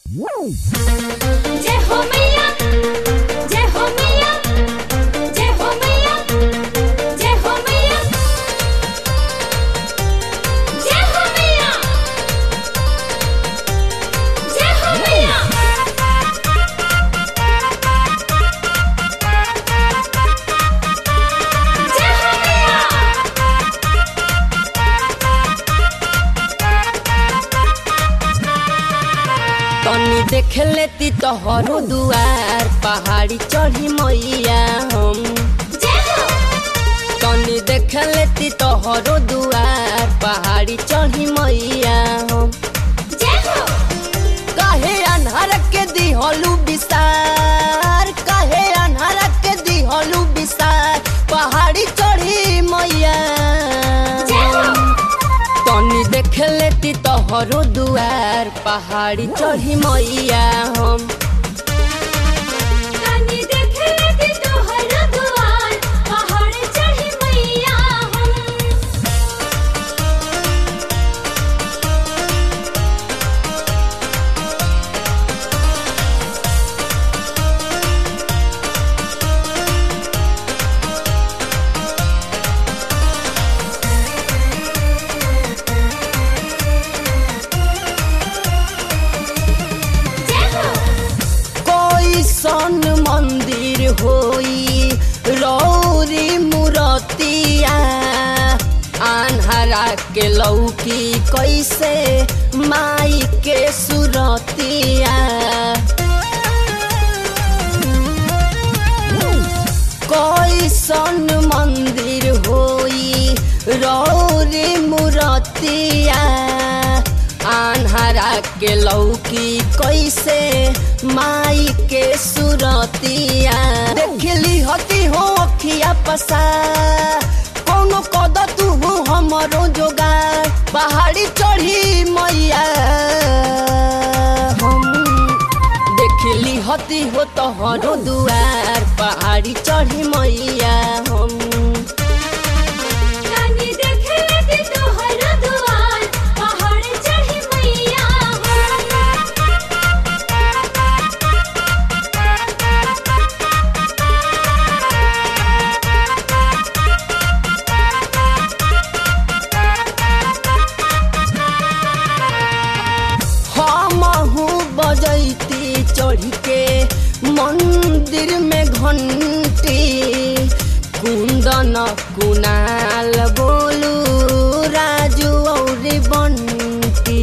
जय हो मैया जय हो मैया जय हो मैया जय हो मैया जय हो मैया जय हो मैया जय हो मैया तनी देख लेती तोहरो दुआर पहाड़ी चढ़ी मैया हम जय हो तनी देख लेती तोहरो दुआर पहाड़ी चढ़ी मैया हम जय हो काहे अन्हर के दिहलू विसार काहे अन्हर के दिहलू विसार पहाड़ी चढ़ी मैया जय हो तनी देख लेती तोहरो दुआर पहाड़ी चढ़ी मैया हम कानी देख लेती तोहरा दुआर पहाड़ चढ़ी मैया हम जय हो कोई सन मंदिर होई रौरी मूरतिया आन्हरा के लौकी कैसे माई के सुरतिया कोई सन मंदिर होई रौरी मूरतिया आन्हरा के लौकी कैसे माई के सुरतिया देखली हती हो अखिया पसा कौनो कद तू हो हमरो जोगार पहाड़ी चढ़ी मैया हम देखली हती हो तोहरो दुआर पहाड़ी चढ़ी मैया हम कानी देख लेती तोहरा दुआर पहाड़ चढ़ी मैया हमहू बजैती चढ़ के मंदिर में घंटी कुंदन कुनाल बोलू राजू और बंटी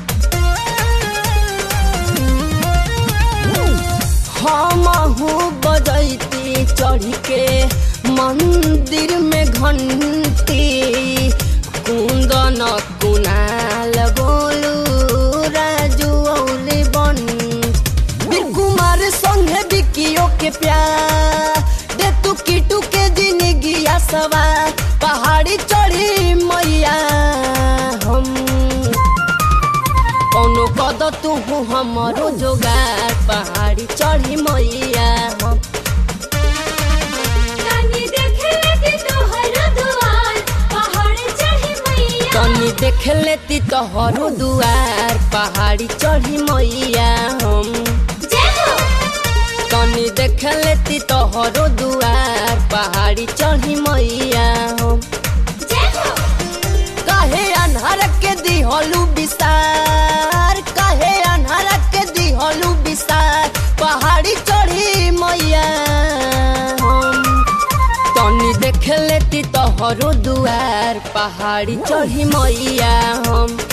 हमहू बजैती चढ़ के मंदिर में घंटी कुंदन कुनाल बोलू राजू और बंटी वीर कुमार संगे बिकियो के प्यार दे तू किटू के जिंदगी सवार पहाड़ी चढ़ी मैया हम कौनो कद तू हमरो जोगार पहाड़ी चढ़ी मैया हम कानी देख लेती तोहरा दुआर पहाड़ चढ़ी मैया तनी देख लेती तोहरो दुआर पहाड़ी चढ़ी मैया हम जय हो तनी देख लेती तोहरो दुआर पहाड़ी चढ़ी मैया हम जय हो काहे अन्हर के दिहलू विसार काहे अन्हर के दिहलू विसार पहाड़ी चढ़ी मैया हम तनी देख लेती तोहरो दुआर पहाड़ी चढ़ी मैया हम